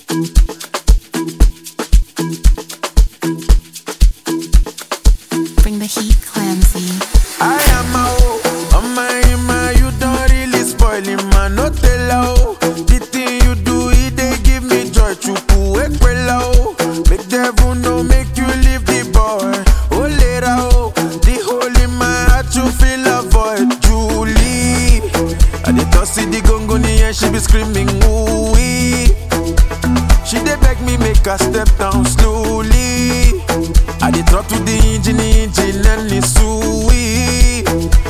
Bring the heat, Clancy. I am a oh, on my ima, you don't really spoil him, man. No tell oh, the thing you do, it they give me joy. Chuku ekwela oh, make devil know, make you leave the boy. Oh later oh, the hole in my heart you feel a void. Julie, I did not see the gongoni and she be screaming ooh wee. She dey beg me make her step down slowly. I dey talk to the engine, the engine and it's sweet,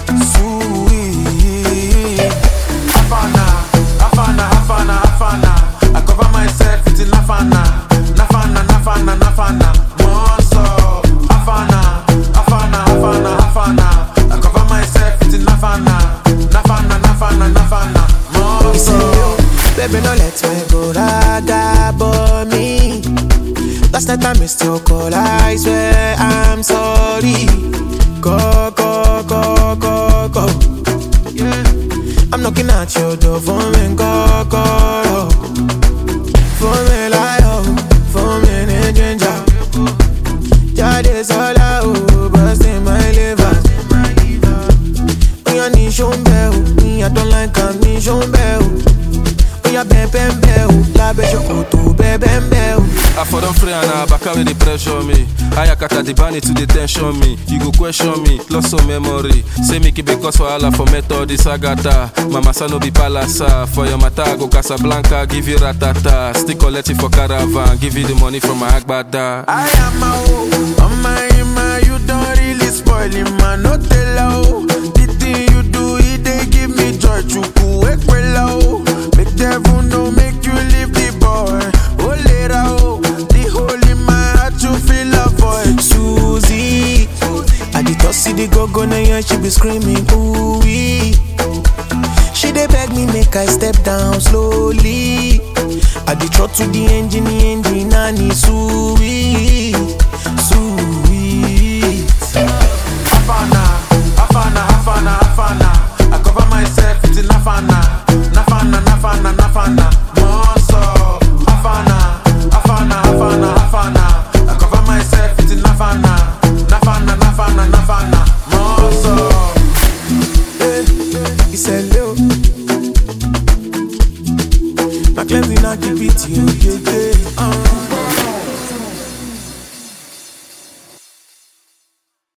sweet. Afana, Afana, Afana, Afana. I cover myself with Nafana, Nafana, Nafana, Nafana. Monster. Afana, Afana, Afana, Afana. I cover myself with Nafana, Nafana, Nafana, Nafana. Monster. Baby, no let me go raga for me. Last night I missed your call, I swear I'm sorry. Go, go, go, go, go. Yeah. I'm knocking at your door for me, go, go. For me, like, oh, for me, ne ginger. Jade sola, oh, busting my liver. Oh, yeah, ni shombe, oh, me, I don't like am, ni shombe, oh. Oya bẹ́ẹ̀bẹ́ẹ̀bẹ́ o lábẹ́ ṣòkòtò bẹ́ẹ̀bẹ́ẹ̀bẹ́ o. I for don pray and I back away the pressure me. Ayakata the bunny to the tension me. You go question me, lost some memory. Say make it because for Allah for method this agata. Mama son no be palasa. For your mata I go Casablanca, give you ratata. Still collect it for caravan, give you the money from my agbada. I am a oh, on my ima, you don't really spoil him, man. No tell oh, the thing you do, it they give me joy. Chuku ekwela oh, make devil know, make you leave the boy. Oh later oh, the hole in my heart you feel a void. Susie, I did not see the go go now yeah, she be screaming ooh wee. She dey beg me make I step down slowly. I did trot to the engine, the engine and it's sweet, sweet. Afana, Afana, Afana, Afana. I cover myself with Nafana, Nafana, Nafana, Nafana.